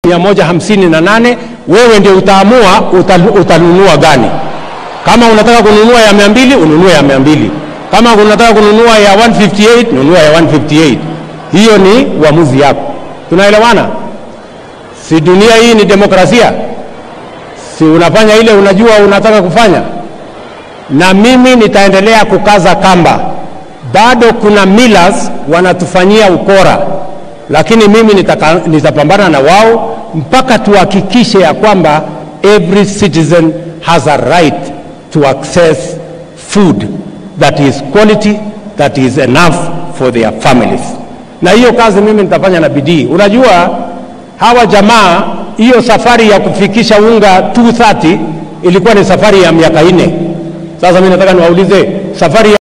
mia moja hamsini na nane wewe ndio utaamua utal, utanunua gani. Kama unataka kununua ya mia mbili ununue ya mia mbili kama unataka kununua ya 158 nunua ya 158. Hiyo ni uamuzi yako. Tunaelewana? Si dunia hii ni demokrasia? Si unafanya ile unajua unataka kufanya? Na mimi nitaendelea kukaza kamba. Bado kuna millers wanatufanyia ukora, lakini mimi nitaka, nitapambana na wao mpaka tuhakikishe ya kwamba every citizen has a right to access food that is quality that is enough for their families. Na hiyo kazi mimi nitafanya na bidii. Unajua hawa jamaa, hiyo safari ya kufikisha unga 230 ilikuwa ni safari ya miaka nne. Sasa mimi nataka niwaulize safari ya